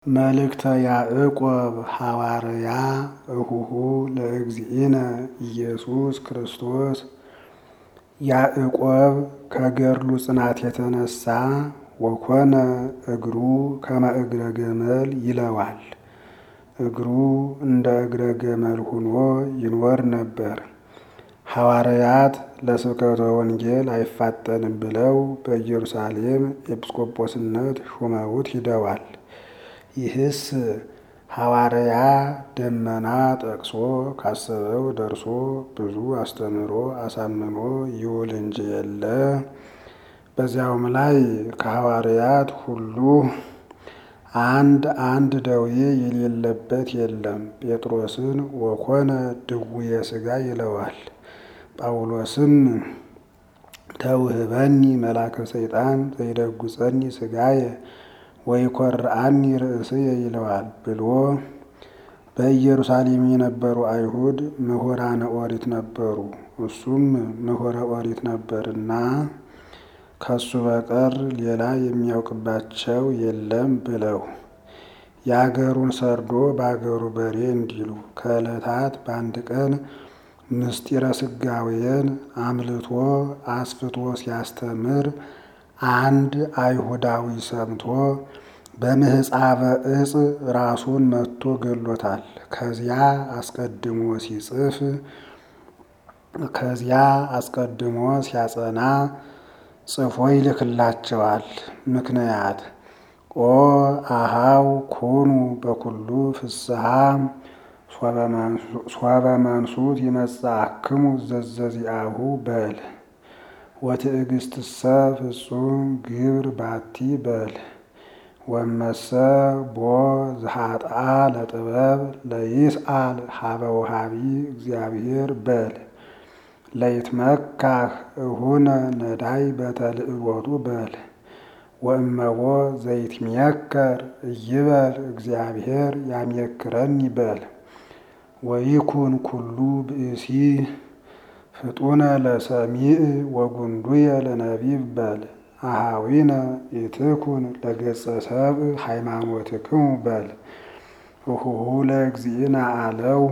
መልእክተ ያዕቆብ ሐዋርያ እሁሁ ለእግዚእነ ኢየሱስ ክርስቶስ ያዕቆብ ከገድሉ ጽናት የተነሳ ወኮነ እግሩ ከመ እግረ ገመል ይለዋል። እግሩ እንደ እግረ ገመል ሆኖ ይኖር ነበር። ሐዋርያት ለስብከተ ወንጌል አይፋጠንም ብለው በኢየሩሳሌም ኤጲስቆጶስነት ሹመውት ሂደዋል። ይህስ ሐዋርያ ደመና ጠቅሶ ካሰበው ደርሶ ብዙ አስተምሮ አሳምኖ ይውል እንጂ የለ። በዚያውም ላይ ከሐዋርያት ሁሉ አንድ አንድ ደዌ የሌለበት የለም። ጴጥሮስን ወኮነ ድውየ ሥጋ ይለዋል። ጳውሎስም ተውህበኒ መላከ ሰይጣን ዘይደጉጸኒ ሥጋየ ወይኰርዐኒ ርእስየ ይለዋል ብሎ በኢየሩሳሌም የነበሩ አይሁድ ምሁራነ ኦሪት ነበሩ። እሱም ምሁረ ኦሪት ነበርና ከሱ በቀር ሌላ የሚያውቅባቸው የለም ብለው የአገሩን ሰርዶ በአገሩ በሬ እንዲሉ ከዕለታት በአንድ ቀን ምስጢረ ሥጋዌን አምልቶ አስፍቶ ሲያስተምር አንድ አይሁዳዊ ሰምቶ በምህፃበ ዕፅ ራሱን መትቶ ገሎታል። ከዚያ አስቀድሞ ሲጽፍ ከዚያ አስቀድሞ ሲያጸና ጽፎ ይልክላቸዋል። ምክንያት ኦ አሃው ኩኑ በኩሉ ፍስሐ ሶበ መንሱት ይመጽአክሙ ዘዘዚአሁ በል ወትዕግስትሰ ፍጹም ግብር ባቲ በል ወመሰ ቦ ዘኃጥአ ለጥበብ ለይስአል ሀበ ወሃቢ እግዚአብሔር በል ለይትመካህ እሁነ ነዳይ በተልእሎቱ በል ወእመቦ ዘይትሜከር እይበል እግዚአብሔር ያሜክረኒ በል ወይኩን ኩሉ ብእሲ ፍጡነ ለሰሚዕ ወጉንዱየ ለነቢብ በል አሃዊነ ኢትኩን ለገጸ ሰብእ ሃይማኖትክሙ በል እሁሁ ለእግዚእነ አለው።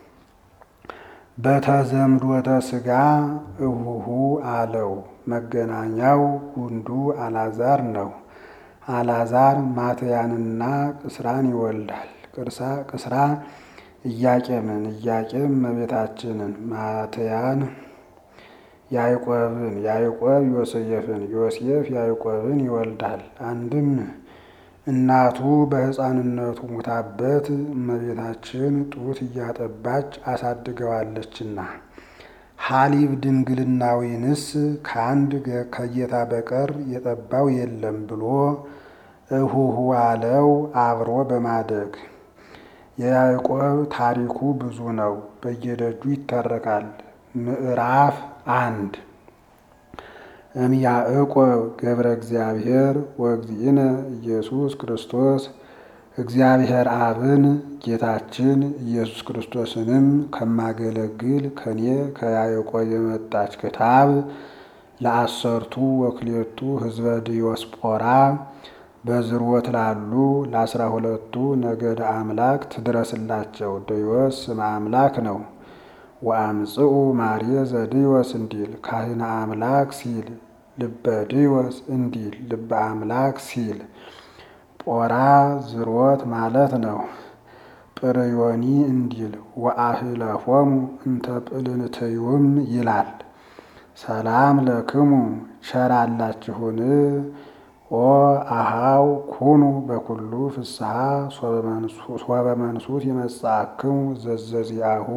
በተዘምዶተ ሥጋ እሁሁ አለው። መገናኛው ጉንዱ አላዛር ነው። አላዛር ማትያንና ቅስራን ይወልዳል። ቅስራ ኢያቄምን፣ ኢያቄም እመቤታችንን፣ ማትያን ያዕቆብን፣ ያዕቆብ ዮሴፍን፣ ዮሴፍ ያዕቆብን ይወልዳል። አንድም እናቱ በሕፃንነቱ ሙታበት እመቤታችን ጡት እያጠባች አሳድገዋለችና ሐሊብ ድንግልናዊንስ ከአንድ ከጌታ በቀር የጠባው የለም ብሎ እሁሁ አለው። አብሮ በማደግ የያዕቆብ ታሪኩ ብዙ ነው፣ በየደጁ ይተረካል። ምዕራፍ አንድ እም ያዕቆብ ገብረ እግዚአብሔር ወእግዚእነ ኢየሱስ ክርስቶስ እግዚአብሔር አብን ጌታችን ኢየሱስ ክርስቶስንም ከማገለግል ከኔ ከያዕቆብ የመጣች ክታብ ለአሰርቱ ወክሌቱ ሕዝበ ዲዮስጶራ በዝርወት ላሉ ለአስራ ሁለቱ ነገደ አምላክ ትድረስላቸው። ዲዮስ ስመ አምላክ ነው። ወአምጽኡ ማርየ ዘዲዮስ እንዲል ካህነ አምላክ ሲል ልበ ዲዮስ እንዲል ልበ አምላክ ሲል ጶራ ዝሮት ማለት ነው። ጵርዮኒ እንዲል ወአህለፎሙ እንተ ጵልንትዩም ይላል። ሰላም ለክሙ ቸራላችሁን ኦ አሃው ኩኑ በኩሉ ፍስሐ ሶበ መንሱት ይመጽአክሙ ዘዘዚአሁ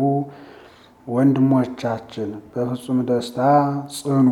ወንድሞቻችን በፍጹም ደስታ ጽኑ።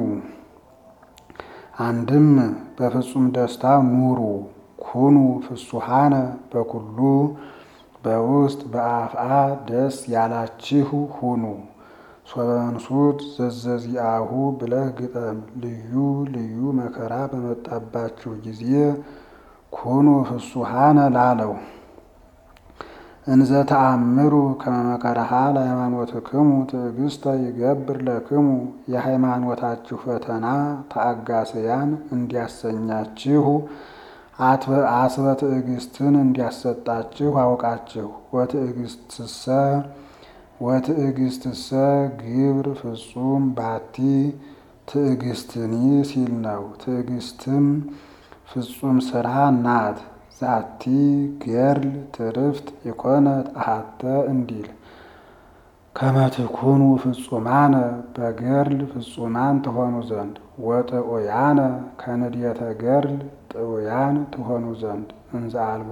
አንድም በፍጹም ደስታ ኑሩ። ኩኑ ፍሱሃነ በኩሉ በውስጥ በአፍአ ደስ ያላችሁ ሁኑ። ሶበ መንሱት ዘዘዚአሁ ብለህ ግጠም። ልዩ ልዩ መከራ በመጣባችሁ ጊዜ ኩኑ ፍሱሃነ ላለው እንዘ ተአምሩ ከመ መከራሃ ለሃይማኖትክሙ ትዕግስተ ይገብር ለክሙ የሃይማኖታችሁ ፈተና ተአጋስያን እንዲያሰኛችሁ አስበ ትዕግስትን እንዲያሰጣችሁ አውቃችሁ ወትዕግስትሰ ወትዕግስትሰ ግብር ፍጹም ባቲ ትዕግስትኒ ሲል ነው። ትዕግስትም ፍጹም ስራ ናት። ዛቲ ገርል ትርፍት የኮነት አሃተ እንዲል ከመትኩኑ ፍጹማነ በገርል ፍጹማን ትሆኑ ዘንድ ወጥዑያነ ከንድየተ ገርል ጥዑያን ትሆኑ ዘንድ እንዘ አልቦ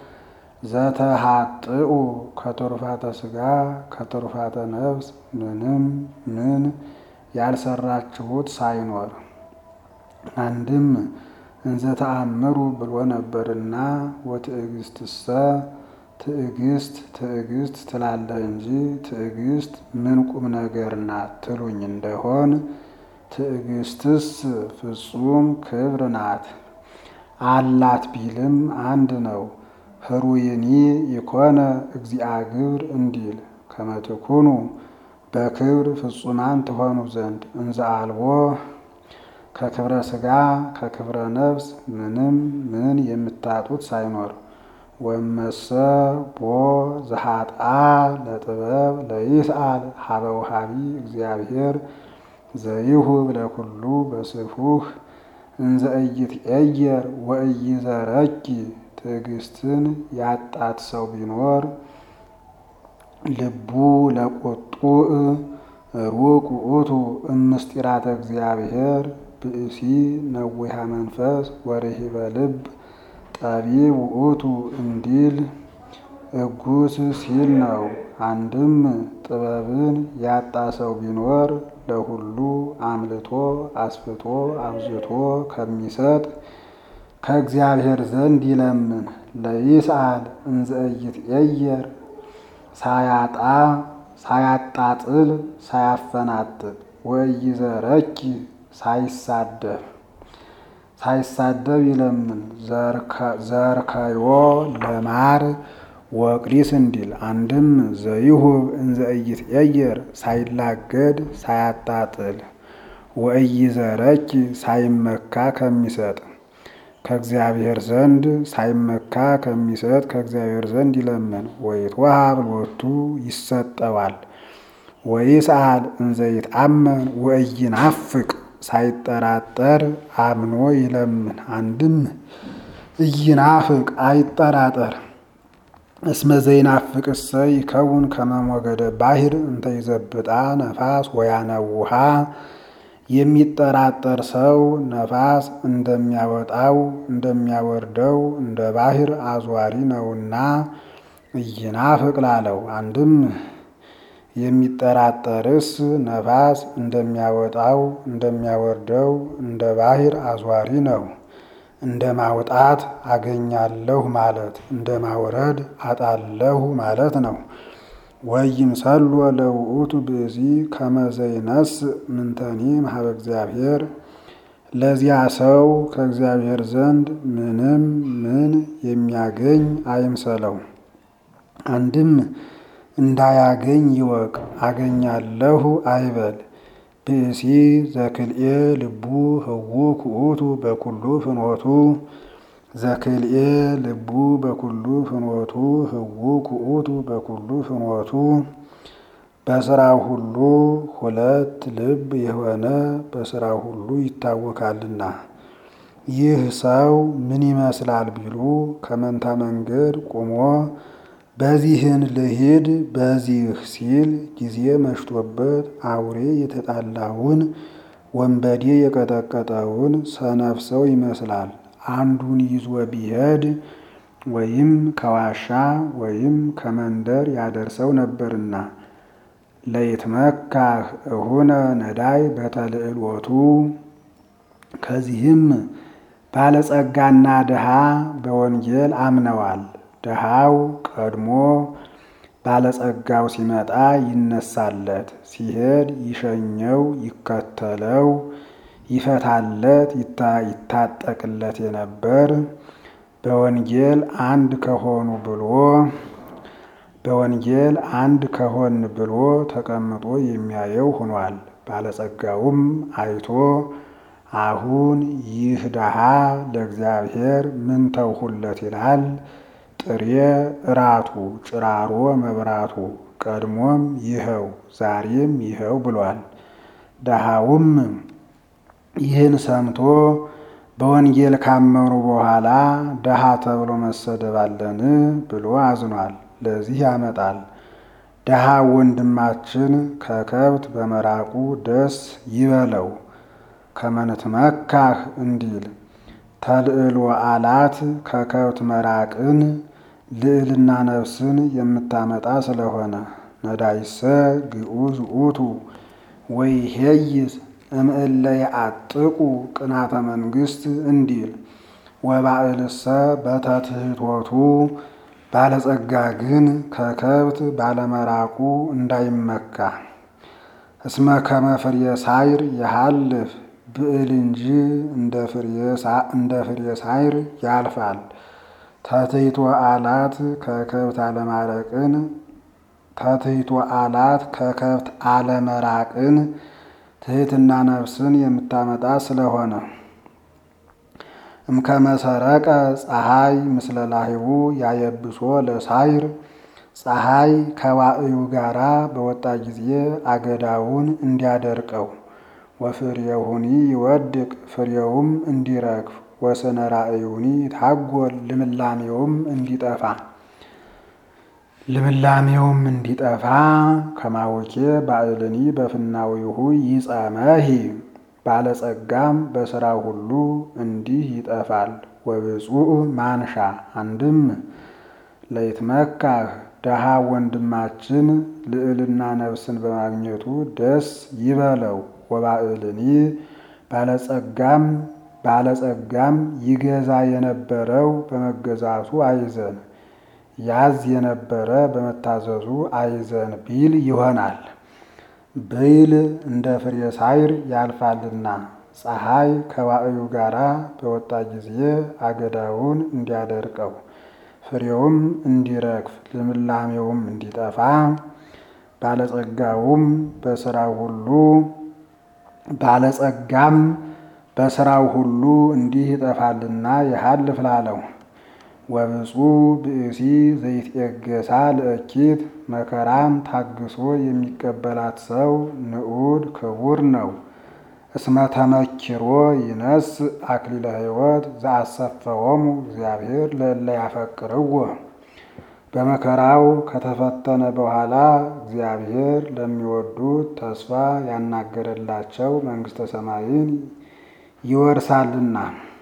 ዘተሃጥኡ ከትሩፋተ ስጋ ከትሩፋተ ነፍስ ምንም ምን ያልሰራችሁት ሳይኖር አንድም እንዘ ተአምሩ ብሎ ነበርና ወትዕግስትሰ ትዕግስት ትዕግስት ትላለህ እንጂ ትዕግስት ምን ቁም ነገር ናት ትሉኝ እንደሆን ትዕግስትስ ፍጹም ክብር ናት። አላት ቢልም አንድ ነው። ህሩይኒ ይኮነ እግዚአ ግብር እንዲል ከመትኩኑ በክብር ፍጹማን ትሆኑ ዘንድ እንዘ አልቦ ከክብረ ስጋ ከክብረ ነፍስ ምንም ምን የምታጡት ሳይኖር ወመሰ ቦ ዘሃጣ ለጥበብ ለይስአል ሀበ ውሃቢ እግዚአብሔር ዘይሁብ ለኩሉ በስፉህ እንዘ ኢይትዔየር ወኢይዘረኪ ትዕግስትን ያጣት ሰው ቢኖር ልቡ ለቁጡእ ሩቅ ውእቱ እምስጢራተ እግዚአብሔር ብእሲ ነዊሃ መንፈስ ወርሂበ ልብ ጠቢብ ውእቱ እንዲል እጉስ ሲል ነው። አንድም ጥበብን ያጣ ሰው ቢኖር ለሁሉ አምልቶ አስፍቶ አብዝቶ ከሚሰጥ ከእግዚአብሔር ዘንድ ይለምን። ለይስአል እንዘ ኢይትዔየር ሳያጣ ሳያጣጥል ሳያፈናጥጥ ወኢይዘረኪ ሳይሳደብ ሳይሳደብ ይለምን። ዘርከዮ ለማር ወቅሪስ እንዲል አንድም ዘይሁብ እንዘ ኢይትዔየር ሳይላገድ ሳያጣጥል ወኢይዘረኪ ሳይመካ ከሚሰጥ ከእግዚአብሔር ዘንድ ሳይመካ ከሚሰጥ ከእግዚአብሔር ዘንድ ይለምን። ወይትወሀብ ሎቱ ይሰጠዋል። ወይስአል እንዘ ይትአመን ወኢይናፍቅ ሳይጠራጠር አምኖ ይለምን። አንድም ኢይናፍቅ አይጠራጠር። እስመ ዘይናፍቅሰ ይከውን ከመ ሞገደ ባሕር እንተ ይዘብጣ ነፋስ ወያነውሃ የሚጠራጠር ሰው ነፋስ እንደሚያወጣው እንደሚያወርደው እንደ ባሕር አዟሪ ነውና ኢይናፍቅ ላለው። አንድም የሚጠራጠርስ ነፋስ እንደሚያወጣው እንደሚያወርደው እንደ ባሕር አዟሪ ነው። እንደ ማውጣት አገኛለሁ ማለት እንደ ማውረድ አጣለሁ ማለት ነው። ወይምሰሎ ለውእቱ ብእሲ ከመ ዘይነስእ ምንተኒ እምኀበ እግዚአብሔር ለዚያ ሰው ከእግዚአብሔር ዘንድ ምንም ምን የሚያገኝ አይምሰለው። አንድም እንዳያገኝ ይወቅ፣ አገኛለሁ አይበል። ብእሲ ዘክልኤ ልቡ ህውክ ውእቱ በኩሉ ፍኖቱ ዘክልኤ ልቡ በኩሉ ፍኖቱ ህውክ ውእቱ በኩሉ ፍኖቱ በስራው ሁሉ ሁለት ልብ የሆነ በስራው ሁሉ ይታወካልና። ይህ ሰው ምን ይመስላል ቢሉ ከመንታ መንገድ ቆሞ በዚህን ልሂድ በዚህ ሲል ጊዜ መሽቶበት አውሬ የተጣላውን ወንበዴ የቀጠቀጠውን ሰነፍ ሰው ይመስላል። አንዱን ይዞ ቢሄድ ወይም ከዋሻ ወይም ከመንደር ያደርሰው ነበርና። ለይትመካህ እሁነ ነዳይ በተልዕሎቱ ከዚህም ባለጸጋና ድሃ በወንጌል አምነዋል። ድሃው ቀድሞ ባለጸጋው ሲመጣ ይነሳለት፣ ሲሄድ ይሸኘው፣ ይከተለው፣ ይፈታለት፣ ይታጠቅለት የነበር በወንጌል አንድ ከሆኑ ብሎ በወንጌል አንድ ከሆን ብሎ ተቀምጦ የሚያየው ሆኗል። ባለጸጋውም አይቶ አሁን ይህ ድሃ ለእግዚአብሔር ምን ተውሁለት ይላል። ጥሬ እራቱ ጭራሮ መብራቱ ቀድሞም ይኸው ዛሬም ይኸው ብሏል። ድሃውም ይህን ሰምቶ በወንጌል ካመኑ በኋላ ድሃ ተብሎ መሰደብ አለን ብሎ አዝኗል። ለዚህ ያመጣል። ድሃ ወንድማችን ከከብት በመራቁ ደስ ይበለው ከመንትመካህ እንዲል ተልዕሎ አላት ከከብት መራቅን ልዕልና ነፍስን የምታመጣ ስለሆነ ነዳይሰ ግዑዝ ውእቱ ወይሄይስ እምእለ የአጥቁ ቅናተ መንግሥት እንዲል ወባዕልሰ በተትሕቶቱ ባለጸጋ ግን ከከብት ባለመራቁ እንዳይመካ እስመ ከመ ፍሬ ሳይር የሃልፍ ብዕል እንጂ እንደ ፍሬ ሳይር ያልፋል። ተትሕቶ አላት ከከብት አለማረቅን ተትሕቶ አላት ከከብት አለመራቅን ትሕትና ነፍስን የምታመጣ ስለሆነ እምከመሰረቀ ፀሐይ ምስለ ላህቡ ያየብሶ ለሳይር ፀሐይ ከዋዕዩ ጋራ በወጣ ጊዜ አገዳውን እንዲያደርቀው ወፍሬሁኒ ይወድቅ ፍሬውም እንዲረግፍ ወስነ ራእዩኒ ታጎል ልምላሜውም እንዲጠፋ ልምላሜውም እንዲጠፋ ከማወኬ ባዕልኒ በፍናዊሁ ይጸመሂ ባለጸጋም በሥራው ሁሉ እንዲህ ይጠፋል። ወብፁዕ ማንሻ አንድም ለይትመካህ ደሃ ወንድማችን ልዕልና ነፍስን በማግኘቱ ደስ ይበለው። ወባዕልኒ ባለጸጋም ባለጸጋም ይገዛ የነበረው በመገዛቱ አይዘን፣ ያዝ የነበረ በመታዘዙ አይዘን ቢል ይሆናል። ብይል እንደ ፍሬ ሳይር ያልፋልና ፀሐይ ከዋዕዩ ጋራ በወጣ ጊዜ አገዳውን እንዲያደርቀው ፍሬውም እንዲረግፍ ልምላሜውም እንዲጠፋ ባለጸጋውም በስራው ሁሉ ባለጸጋም በስራው ሁሉ እንዲህ ይጠፋልና ያሃልፍ ላለው ወብፁዕ ብእሲ ዘይትኤገሳ ለእኪት መከራን ታግሶ የሚቀበላት ሰው ንዑድ ክቡር ነው። እስመ ተመኪሮ ይነስ አክሊለ ሕይወት ዘአሰፈዎሙ እግዚአብሔር ለእለ ያፈቅርዎ። በመከራው ከተፈተነ በኋላ እግዚአብሔር ለሚወዱት ተስፋ ያናገረላቸው መንግሥተ ሰማይን ይወርሳልና።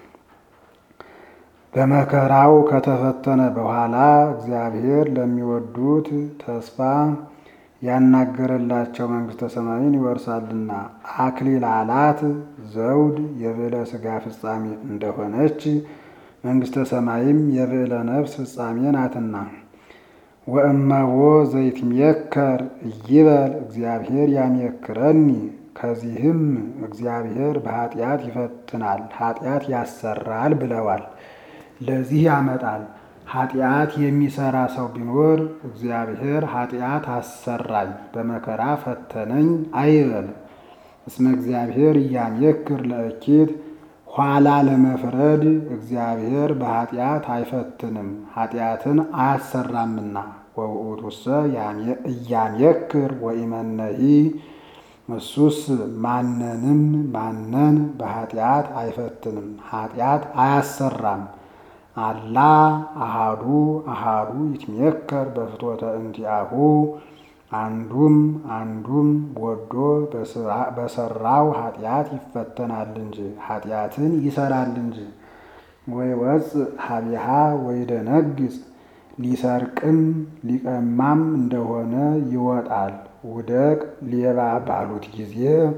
በመከራው ከተፈተነ በኋላ እግዚአብሔር ለሚወዱት ተስፋ ያናገረላቸው መንግሥተ ሰማይን ይወርሳልና። አክሊል አላት ዘውድ የብዕለ ሥጋ ፍጻሜ እንደሆነች መንግሥተ ሰማይም የብዕለ ነፍስ ፍጻሜ ናትና። ወእመቦ ዘይትሜከር ይበል እግዚአብሔር ያሜክረኒ። ከዚህም እግዚአብሔር በኃጢአት ይፈትናል፣ ኃጢአት ያሰራል ብለዋል። ለዚህ ያመጣል። ኃጢአት የሚሰራ ሰው ቢኖር እግዚአብሔር ኃጢአት አሰራኝ በመከራ ፈተነኝ አይበል። እስመ እግዚአብሔር እያሜክር ለእኪት ኋላ ለመፍረድ እግዚአብሔር በኃጢአት አይፈትንም ኃጢአትን አያሰራምና። ወውእቱሰ እያሜክር ወኢመነሂ እሱስ ማንንም ማነን በኃጢአት አይፈትንም ኃጢአት አያሰራም። አላ አሃዱ አሃዱ ይትሜከር በፍትወተ እንቲአሁ አንዱም አንዱም ወዶ በሰራው ኃጢአት ይፈተናል እንጂ ኃጢአትን ይሰራል እንጂ። ወይ ወፅ ሀቢሃ ወይ ደነግጽ ሊሰርቅም ሊቀማም እንደሆነ ይወጣል። ውደቅ ሌባ ባሉት ጊዜ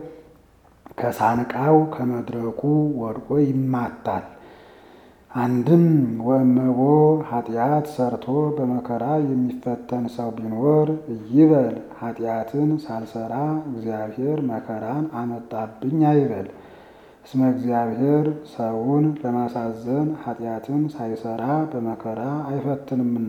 ከሳንቃው ከመድረኩ ወድቆ ይማታል። አንድም ወእመቦ ኃጢአት ሰርቶ በመከራ የሚፈተን ሰው ቢኖር ይበል ኃጢአትን ሳልሰራ እግዚአብሔር መከራን አመጣብኝ አይበል። እስመ እግዚአብሔር ሰውን ለማሳዘን ኃጢአትን ሳይሰራ በመከራ አይፈትንምና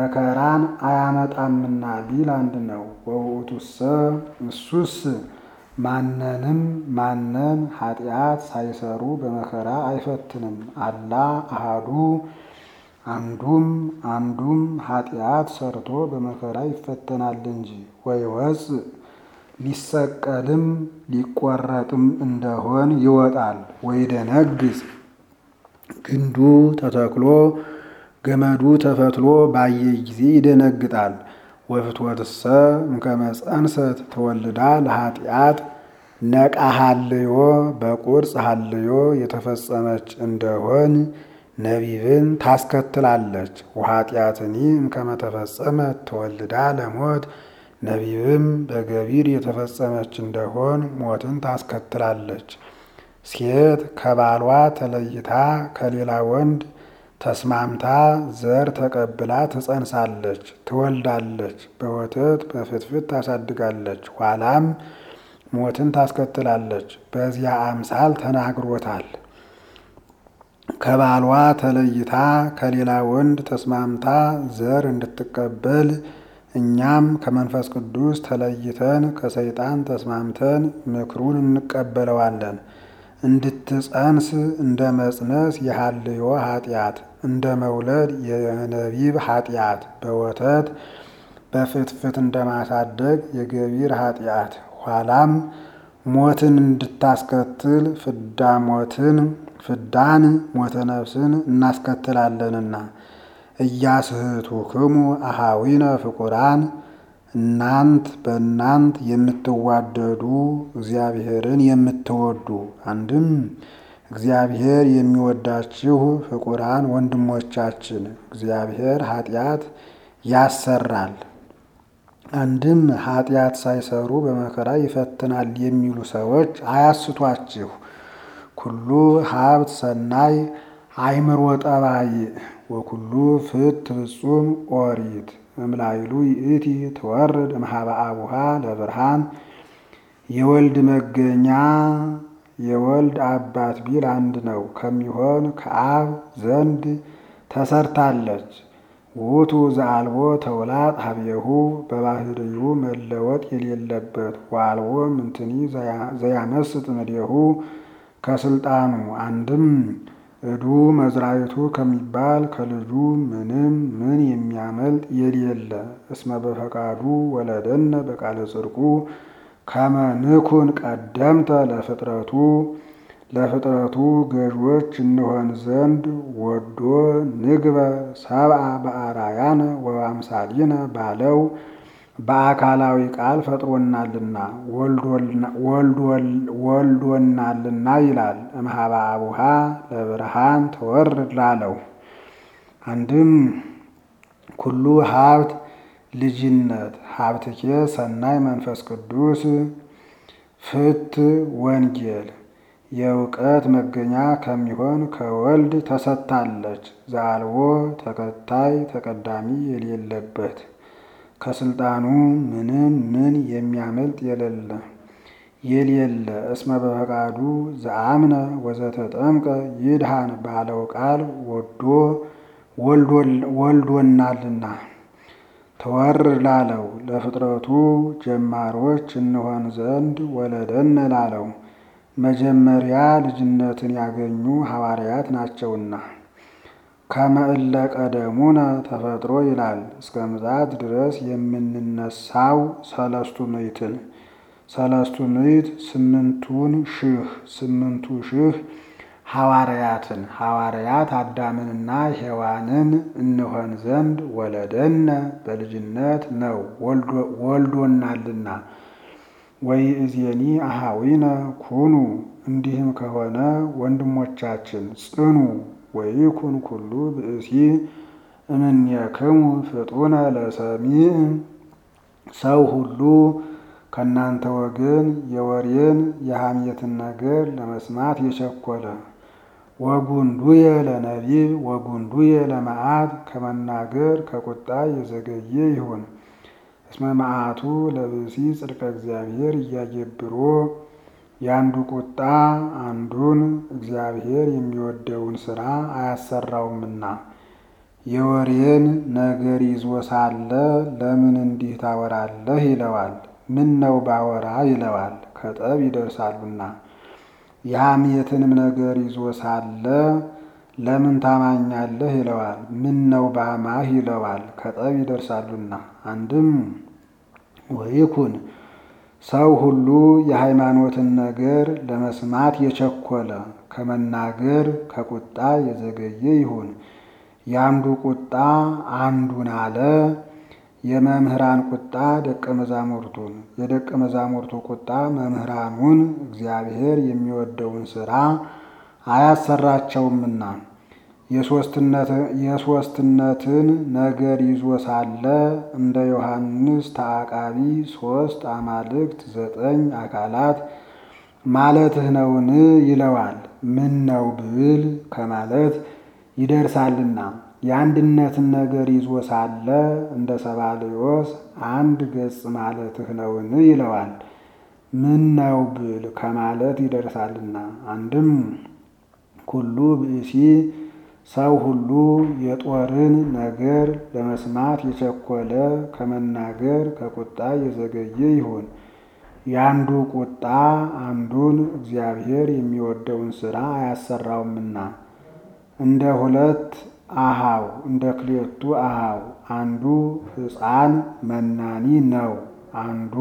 መከራን አያመጣምና ቢል አንድ ነው። ወውእቱሰ እሱስ ማንንም ማንም ኃጢአት ሳይሰሩ በመከራ አይፈትንም። አላ አሃዱ አንዱም አንዱም ኃጢአት ሰርቶ በመከራ ይፈተናል እንጂ ወይወፅእ ሊሰቀልም ሊቆረጥም እንደሆን ይወጣል። ወይደነግጽ ግንዱ ተተክሎ ገመዱ ተፈትሎ ባየ ጊዜ ይደነግጣል። ወፍትወትሰ እምከመ ጸንሰት ተወልዳ ለኃጢአት ነቃ ሀልዮ በቁርጽ ሀልዮ የተፈጸመች እንደሆን ነቢብን ታስከትላለች። ወኃጢአትኒ እምከመ ተፈጸመት ተወልዳ ለሞት ነቢብም በገቢር የተፈጸመች እንደሆን ሞትን ታስከትላለች። ሴት ከባሏ ተለይታ ከሌላ ወንድ ተስማምታ ዘር ተቀብላ ትጸንሳለች፣ ትወልዳለች፣ በወተት በፍትፍት ታሳድጋለች፣ ኋላም ሞትን ታስከትላለች። በዚያ አምሳል ተናግሮታል። ከባሏ ተለይታ ከሌላ ወንድ ተስማምታ ዘር እንድትቀበል እኛም ከመንፈስ ቅዱስ ተለይተን ከሰይጣን ተስማምተን ምክሩን እንቀበለዋለን። እንድትጸንስ እንደ መጽነስ የሀልዮ ኃጢአት እንደ መውለድ የነቢብ ኃጢአት በወተት በፍትፍት እንደማሳደግ የገቢር ኃጢአት ኋላም ሞትን እንድታስከትል ፍዳ ሞትን ፍዳን ሞተ ነፍስን እናስከትላለንና እያስህቱክሙ አሃዊነ ፍቁራን እናንት በእናንት የምትዋደዱ እግዚአብሔርን የምትወዱ አንድም እግዚአብሔር የሚወዳችሁ ፍቁራን ወንድሞቻችን እግዚአብሔር ኃጢአት ያሰራል፣ አንድም ኃጢአት ሳይሰሩ በመከራ ይፈትናል የሚሉ ሰዎች አያስቷችሁ። ኩሉ ሀብት ሰናይ አይምሮ ጠባይ ወኩሉ ፍት ፍጹም ኦሪት እምላይሉ ይእቲ ትወርድ እምኀበ አቡሃ ለብርሃን የወልድ መገኛ የወልድ አባት ቢል አንድ ነው ከሚሆን ከአብ ዘንድ ተሰርታለች። ውእቱ ዘአልቦ ተውላጥ ሀቤሁ በባህርዩ መለወጥ የሌለበት ዋልቦ ምንትኒ ዘያመስጥ እምኔሁ ከስልጣኑ አንድም እዱ መዝራይቱ ከሚባል ከልጁ ምንም ምን የሚያመልጥ የሌለ እስመ በፈቃዱ ወለደነ በቃለ ጽድቁ ከመ ንኩን ቀደምተ ለፍጥረቱ ለፍጥረቱ ገዥዎች እንሆን ዘንድ ወዶ ንግበ ሰብአ በአራያነ ወአምሳሊነ ባለው በአካላዊ ቃል ፈጥሮናልና ወልዶናልና ይላል። እምኀበ አቡሃ ለብርሃን ተወርድ ላለው አንድም ኩሉ ሀብት ልጅነት ሀብትኬ ሰናይ መንፈስ ቅዱስ ፍት ወንጌል የእውቀት መገኛ ከሚሆን ከወልድ ተሰጥታለች። ዘአልቦ ተከታይ ተቀዳሚ የሌለበት ከስልጣኑ ምንም ምን የሚያመልጥ የሌለ የሌለ እስመ በፈቃዱ ዘአምነ ወዘተጠምቀ ይድሃን ባለው ቃል ወዶ ወልዶናልና ተወርድ ላለው ለፍጥረቱ ጀማሮች እንሆን ዘንድ ወለደን ላለው መጀመሪያ ልጅነትን ያገኙ ሐዋርያት ናቸውና ከመእለ ቀደሙነ ተፈጥሮ ይላል። እስከ ምጽአት ድረስ የምንነሳው ሰለስቱ ምዕትን ሰለስቱ ምዕት ስምንቱን ሺህ ስምንቱ ሺህ ሐዋርያትን ሐዋርያት አዳምንና ሔዋንን እንሆን ዘንድ ወለደነ በልጅነት ነው ወልዶናልና። ወይ እዜኒ አሃዊነ ኩኑ እንዲህም ከሆነ ወንድሞቻችን ጽኑ። ወይኩን ኩሉ ብእሲ እምኔክሙ ፍጡነ ለሰሚዕ ሰው ሁሉ ከእናንተ ወገን የወሬን የሐሜትን ነገር ለመስማት የቸኮለ ወጉንዱየ ለነቢብ ወጉንዱየ ለመዓት ከመናገር ከቁጣ የዘገየ ይሁን። እስመ መዓቱ ለብእሲ ጽድቀ እግዚአብሔር እያጌብሮ የአንዱ ቁጣ አንዱን እግዚአብሔር የሚወደውን ሥራ አያሰራውምና የወሬን ነገር ይዞ ሳለ ለምን እንዲህ ታወራለህ ይለዋል። ምን ነው ባወራ ይለዋል። ከጠብ ይደርሳሉና። የሐሜትንም ነገር ይዞ ሳለ ለምን ታማኛለህ ይለዋል። ምን ነው ባማህ ይለዋል። ከጠብ ይደርሳሉና። አንድም ወይኩን ሰው ሁሉ የሃይማኖትን ነገር ለመስማት የቸኮለ ከመናገር ከቁጣ የዘገየ ይሁን። የአንዱ ቁጣ አንዱን አለ። የመምህራን ቁጣ ደቀ መዛሙርቱን፣ የደቀ መዛሙርቱ ቁጣ መምህራኑን እግዚአብሔር የሚወደውን ሥራ አያሰራቸውምና የሦስትነትን ነገር ይዞ ሳለ እንደ ዮሐንስ ተአቃቢ ሦስት አማልክት ዘጠኝ አካላት ማለትህ ነውን? ይለዋል። ምን ነው ብል ከማለት ይደርሳልና። የአንድነትን ነገር ይዞ ሳለ እንደ ሰባልዮስ አንድ ገጽ ማለትህ ነውን? ይለዋል። ምን ነው ብል ከማለት ይደርሳልና። አንድም ኩሉ ብእሲ ሰው ሁሉ የጦርን ነገር ለመስማት የቸኮለ ከመናገር ከቁጣ የዘገየ ይሁን። የአንዱ ቁጣ አንዱን እግዚአብሔር የሚወደውን ሥራ አያሰራውምና እንደ ሁለት አሃው እንደ ክሌቱ አሃው አንዱ ሕፃን መናኒ ነው። አንዱ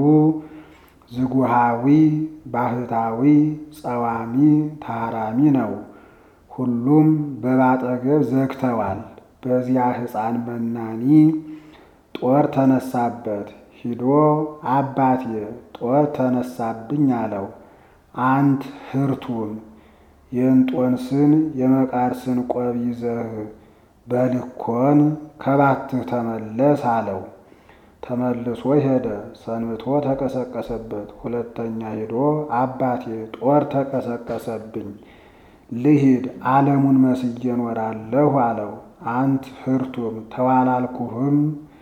ዝጉሃዊ ባህታዊ ጸዋሚ ታራሚ ነው። ሁሉም በባጠገብ ዘግተዋል። በዚያ ሕፃን መናኒ ጦር ተነሳበት። ሂዶ አባቴ ጦር ተነሳብኝ አለው። አንት ህርቱን የእንጦንስን የመቃርስን ቆብ ይዘህ በልኮን ከባትህ ተመለስ አለው። ተመልሶ ሄደ። ሰንብቶ ተቀሰቀሰበት። ሁለተኛ ሄዶ አባቴ ጦር ተቀሰቀሰብኝ ልሂድ ዓለሙን መስዬ እኖራለሁ አለው። አንት ህርቱም ተዋላልኩህም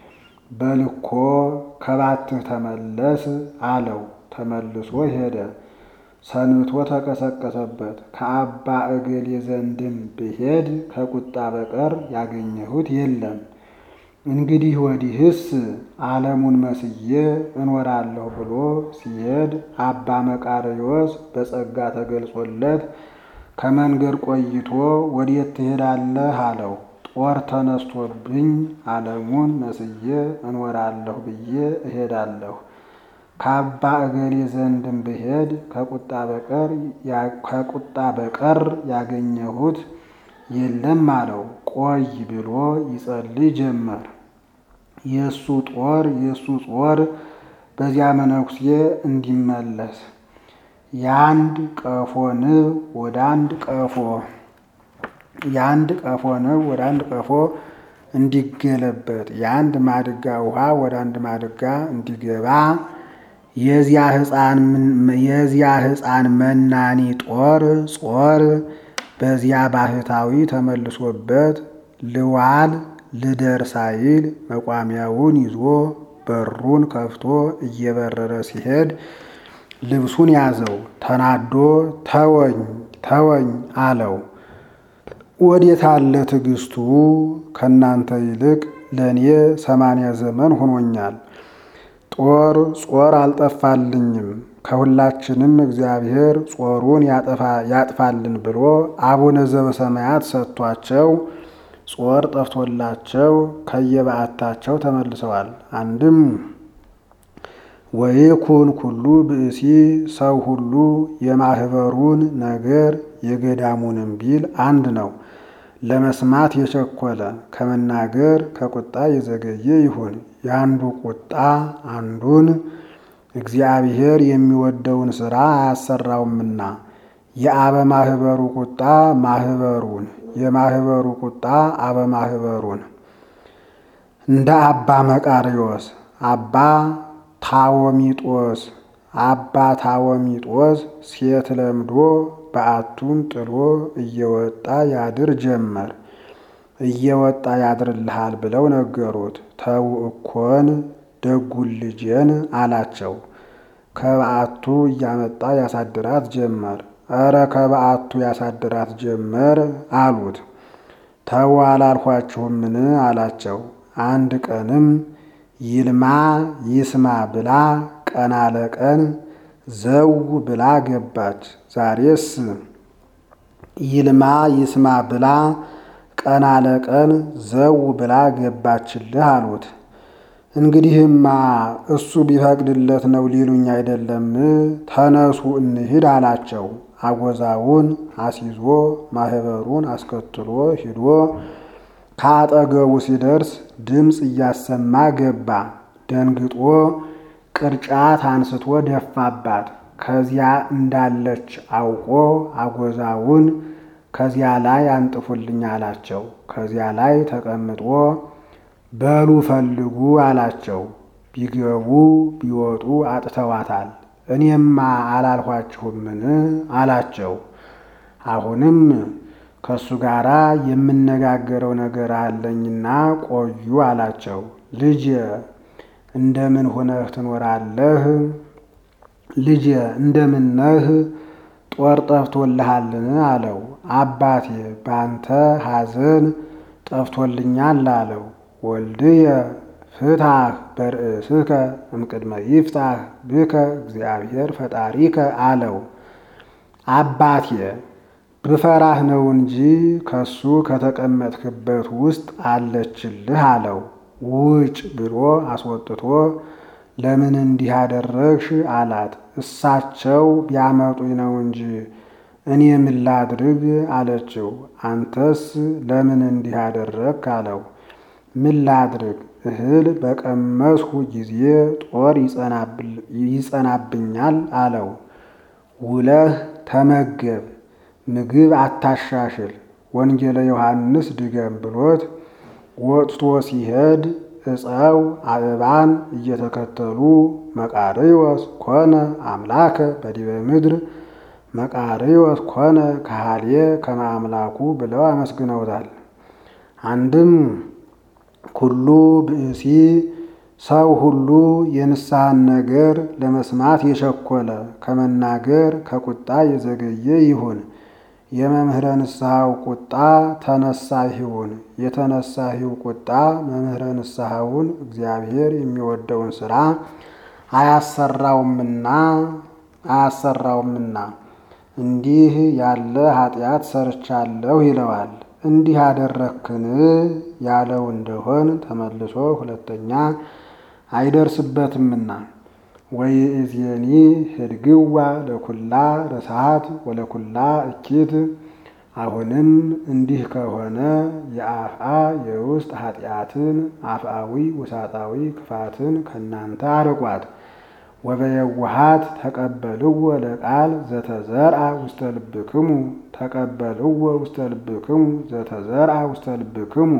በልኮ ከባትህ ተመለስ አለው። ተመልሶ ሄደ። ሰንብቶ ተቀሰቀሰበት። ከአባ እገሌ ዘንድም ብሄድ ከቁጣ በቀር ያገኘሁት የለም። እንግዲህ ወዲህስ ዓለሙን መስዬ እኖራለሁ ብሎ ሲሄድ አባ መቃርዮስ በጸጋ ተገልጾለት ከመንገድ ቆይቶ ወዴት ትሄዳለህ አለው። ጦር ተነስቶብኝ ዓለሙን መስዬ እኖራለሁ ብዬ እሄዳለሁ። ከአባ እገሌ ዘንድም ብሄድ ከቁጣ በቀር ከቁጣ በቀር ያገኘሁት የለም አለው። ቆይ ብሎ ይጸልይ ጀመር። የእሱ ጦር የእሱ ጾር በዚያ መነኩሴ እንዲመለስ የአንድ ቀፎ ንብ ወደ አንድ ቀፎ የአንድ ቀፎ ንብ ወደ አንድ ቀፎ እንዲገለበጥ የአንድ ማድጋ ውሃ ወደ አንድ ማድጋ እንዲገባ የዚያ ሕፃን መናኒ ጦር ጾር በዚያ ባህታዊ ተመልሶበት ልዋል ልደር ሳይል መቋሚያውን ይዞ በሩን ከፍቶ እየበረረ ሲሄድ ልብሱን ያዘው። ተናዶ ተወኝ ተወኝ አለው። ወዴት አለ ትዕግስቱ? ከእናንተ ይልቅ ለእኔ ሰማንያ ዘመን ሆኖኛል። ጦር ጾር አልጠፋልኝም። ከሁላችንም እግዚአብሔር ጾሩን ያጥፋልን ብሎ አቡነ ዘበሰማያት ሰጥቷቸው ጾር ጠፍቶላቸው ከየበዓታቸው ተመልሰዋል። አንድም ወይኩን ኩሉ ብእሲ ሰው ሁሉ የማህበሩን ነገር የገዳሙንም ቢል አንድ ነው። ለመስማት የቸኮለ ከመናገር ከቁጣ የዘገየ ይሁን። የአንዱ ቁጣ አንዱን እግዚአብሔር የሚወደውን ሥራ አያሰራውምና የአበ ማህበሩ ቁጣ ማህበሩን የማህበሩ ቁጣ አበ ማህበሩን እንደ አባ መቃርዮስ አባ ታወሚጦስ አባ ታወሚጦስ ሴት ለምዶ በዓቱን ጥሎ እየወጣ ያድር ጀመር። እየወጣ ያድርልሃል ብለው ነገሩት። ተው እኮን ደጉን ልጄን አላቸው። ከበዓቱ እያመጣ ያሳድራት ጀመር። እረ ከበዓቱ ያሳድራት ጀመር አሉት። ተው አላልኋችሁምን አላቸው። አንድ ቀንም ይልማ ይስማ ብላ ቀን አለቀን ዘው ብላ ገባች። ዛሬስ ይልማ ይስማ ብላ ቀን አለቀን ዘው ብላ ገባችልህ አሉት። እንግዲህማ እሱ ቢፈቅድለት ነው ሊሉኝ አይደለም? ተነሱ እንሂድ አላቸው። አጎዛውን አስይዞ ማህበሩን አስከትሎ ሂዶ ከአጠገቡ ሲደርስ ድምፅ እያሰማ ገባ። ደንግጦ ቅርጫት አንስቶ ደፋባት። ከዚያ እንዳለች አውቆ አጎዛውን ከዚያ ላይ አንጥፉልኝ አላቸው። ከዚያ ላይ ተቀምጦ በሉ ፈልጉ አላቸው። ቢገቡ ቢወጡ አጥተዋታል። እኔማ አላልኋችሁምን አላቸው። አሁንም ከእሱ ጋር የምነጋገረው ነገር አለኝና ቆዩ አላቸው። ልጄ እንደምን ሆነህ ትኖራለህ? ልጄ እንደምን ነህ? ጦር ጠፍቶልሃልን? አለው። አባቴ ባንተ ሐዘን ጠፍቶልኛል አለው። ወልድየ ፍትሐህ በርእስከ እምቅድመ ይፍታህ ብከ እግዚአብሔር ፈጣሪከ አለው። አባቴ ብፈራህ ነው እንጂ ከሱ ከተቀመጥክበት ውስጥ አለችልህ አለው። ውጭ ብሎ አስወጥቶ ለምን እንዲህ አደረግሽ አላት። እሳቸው ቢያመጡኝ ነው እንጂ እኔ ምን ላድርግ አለችው። አንተስ ለምን እንዲህ አደረግክ አለው። ምን ላድርግ እህል በቀመስሁ ጊዜ ጦር ይጸናብኛል አለው። ውለህ ተመገብ፣ ምግብ አታሻሽል፣ ወንጌለ ዮሐንስ ድገም ብሎት ወጥቶ ሲሄድ ዕፀው አበባን እየተከተሉ መቃርዮስ ኮነ አምላከ በዲበ ምድር መቃርዮስ ኮነ ካህልየ ከመ አምላኩ ብለው አመስግነውታል። አንድም ኩሉ ብእሲ ሰው ሁሉ የንስሐን ነገር ለመስማት የቸኮለ ከመናገር ከቁጣ የዘገየ ይሁን። የመምህረ ንስሐው ቁጣ ተነሳሂውን የተነሳሂው ቁጣ መምህረ ንስሐውን እግዚአብሔር የሚወደውን ሥራ አያሰራውምና አያሰራውምና እንዲህ ያለ ኃጢአት ሰርቻለሁ ይለዋል። እንዲህ አደረክን ያለው እንደሆን ተመልሶ ሁለተኛ አይደርስበትምና ወይእዜኒ ህድግዋ ለኩላ ረሳት ወለኩላ እኪት። አሁንም እንዲህ ከሆነ የአፍአ የውስጥ ኃጢአትን አፍአዊ ውሳጣዊ ክፋትን ከእናንተ አርቋት። ወበየዋሃት ተቀበልዎ ለቃል ዘተዘርአ ውስተ ልብክሙ ተቀበልዎ ውስተ ልብክሙ ዘተዘርአ ውስተ ልብክሙ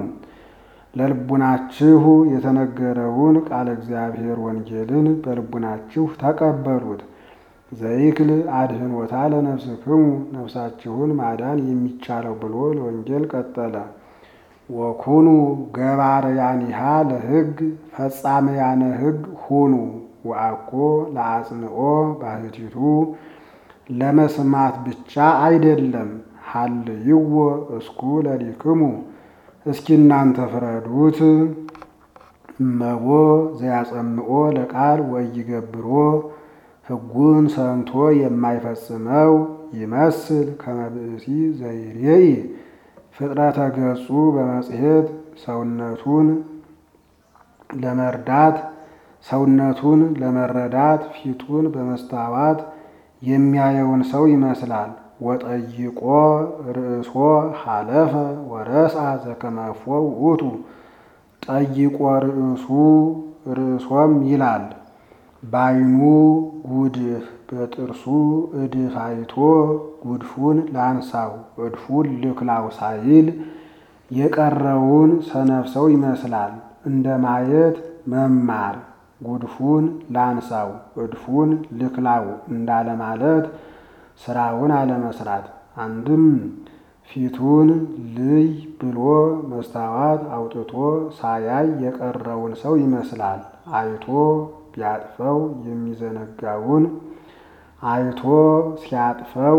ለልቡናችሁ የተነገረውን ቃለ እግዚአብሔር ወንጌልን በልቡናችሁ ተቀበሉት። ዘይክል አድህኖታ ለነፍስክሙ ነፍሳችሁን ማዳን የሚቻለው ብሎ ለወንጌል ቀጠለ። ወኩኑ ገባርያኒሃ ለሕግ ፈጻመያነ ሕግ ሁኑ ወአኮ ለአጽንኦ ባህቲቱ ለመስማት ብቻ አይደለም። ሀልይዎ እስኩ ለሊክሙ እስኪ እናንተ ፍረዱት። እመቦ ዘያጸምኦ ለቃል ወይገብሮ ሕጉን ሰምቶ የማይፈጽመው ይመስል ከመብእሲ ዘይሬኢ ፍጥረተ ገጹ በመጽሔት ሰውነቱን ለመርዳት ሰውነቱን ለመረዳት ፊቱን በመስታዋት የሚያየውን ሰው ይመስላል። ወጠይቆ ርእሶ ሀለፈ ወረስአ ዘከመፎ ውእቱ ጠይቆ ርእሱ ርእሶም ይላል። ባይኑ ጉድፍ በጥርሱ እድፍ አይቶ ጉድፉን ላንሳው እድፉን ልክላው ሳይል የቀረውን ሰነፍ ሰው ይመስላል። እንደ ማየት መማር ጉድፉን ላንሳው እድፉን ልክላው እንዳለ ማለት ስራውን አለመስራት። አንድም ፊቱን ልይ ብሎ መስታወት አውጥቶ ሳያይ የቀረውን ሰው ይመስላል። አይቶ ቢያጥፈው የሚዘነጋውን አይቶ ሲያጥፈው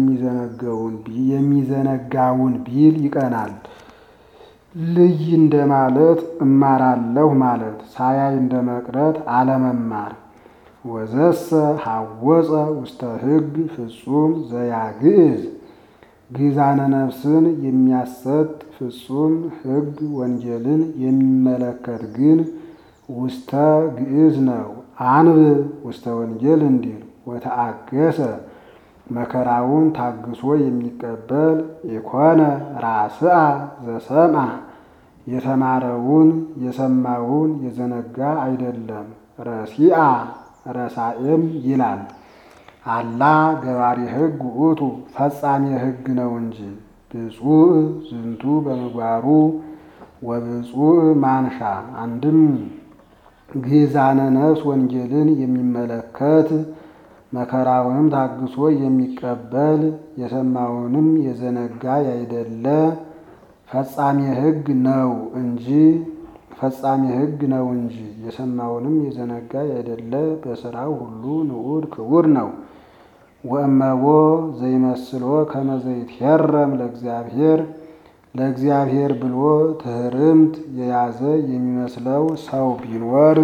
የሚዘነጋውን ቢል ይቀናል። ልይ እንደማለት እማራለሁ ማለት ሳያይ እንደ መቅረት አለመማር። ወዘሰ ሐወፀ ውስተ ሕግ ፍጹም ዘያግዕዝ ግዛነ ነፍስን የሚያሰጥ ፍጹም ሕግ ወንጌልን የሚመለከት ግን ውስተ ግዕዝ ነው። አንብብ ውስተ ወንጌል እንዲል ወተአገሰ መከራውን ታግሶ የሚቀበል ኢኮነ ራስአ ዘሰምዐ የተማረውን የሰማውን የዘነጋ አይደለም። ረሲአ ረሳኤም ይላል። አላ ገባሪ ሕግ ውእቱ ፈጻሜ ሕግ ነው እንጂ ብፁዕ ዝንቱ በምግባሩ ወብፁዕ ማንሻ አንድም ግዛነ ነፍስ ወንጌልን የሚመለከት መከራውንም ታግሶ የሚቀበል የሰማውንም የዘነጋ ያይደለ ፈጻሜ ሕግ ነው እንጂ ፈጻሜ ሕግ ነው እንጂ የሰማውንም የዘነጋ ያይደለ በስራው ሁሉ ንዑድ ክቡር ነው። ወእመቦ ዘይመስሎ ከመ ዘይትሄረም ለእግዚአብሔር ለእግዚአብሔር ብሎ ትህርምት የያዘ የሚመስለው ሰው ቢኖር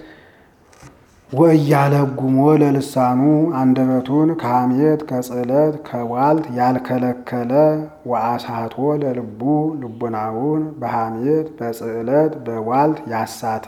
ወእያለጉሞ ለልሳኑ አንደበቱን ከሐሜት ከጽዕለት ከቧልት ያልከለከለ ወአሳቶ ለልቡ ልቡናውን በሐሜት በጽዕለት በቧልት ያሳተ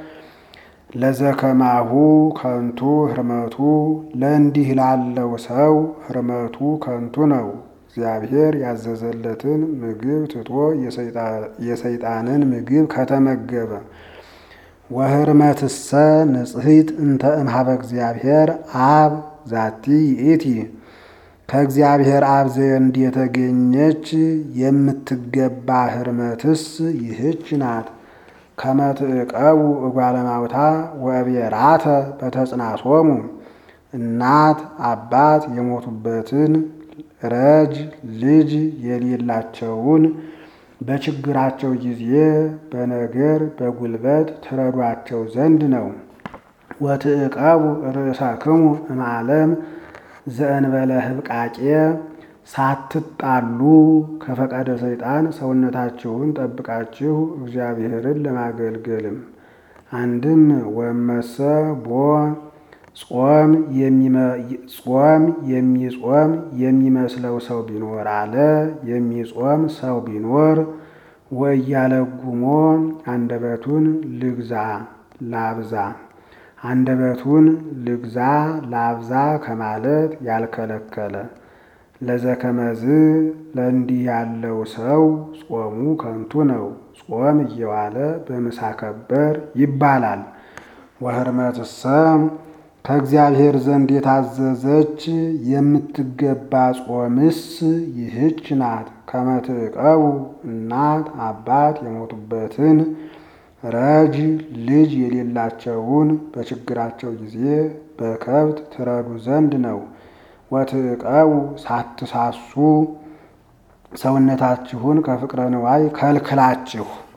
ለዘከማሁ ከንቱ ህርመቱ ለእንዲህ ላለው ሰው ህርመቱ ከንቱ ነው። እግዚአብሔር ያዘዘለትን ምግብ ትቶ የሰይጣንን ምግብ ከተመገበ ወህርመትሰ ንጽሕት እንተ እምሃበ እግዚአብሔር አብ ዛቲ ይእቲ ከእግዚአብሔር አብ ዘንድ የተገኘች የምትገባ ህርመትስ ይህች ናት። ከመትዕቀቡ እጓለማውታ ወብየራተ በተጽናሶሙ እናት አባት የሞቱበትን ረጅ ልጅ የሌላቸውን በችግራቸው ጊዜ በነገር በጉልበት ትረዷቸው ዘንድ ነው። ወትዕቀቡ ርእሳክሙ እምዓለም ዘእንበለ ህብቃቄ ሳትጣሉ ከፈቃደ ሰይጣን ሰውነታችሁን ጠብቃችሁ እግዚአብሔርን ለማገልገልም አንድም ወመሰ ቦ ጾም ጾም የሚጾም የሚመስለው ሰው ቢኖር አለ የሚጾም ሰው ቢኖር ወእያለጉሞ አንደበቱን ልግዛ ላብዛ አንደበቱን ልግዛ ላብዛ ከማለት ያልከለከለ ለዘከመዝ ለእንዲህ ያለው ሰው ጾሙ ከንቱ ነው። ጾም እየዋለ በምሳ ከበር ይባላል። ወህርመትሰ ከእግዚአብሔር ዘንድ የታዘዘች የምትገባ ጾምስ ይህች ናት። ከመትዕቀቡ እናት አባት የሞቱበትን ረጅ ልጅ የሌላቸውን በችግራቸው ጊዜ በከብት ትረዱ ዘንድ ነው። ወትዕቀቡ ሳትሳሱ ሰውነታችሁን ከፍቅረ ንዋይ ከልክላችሁ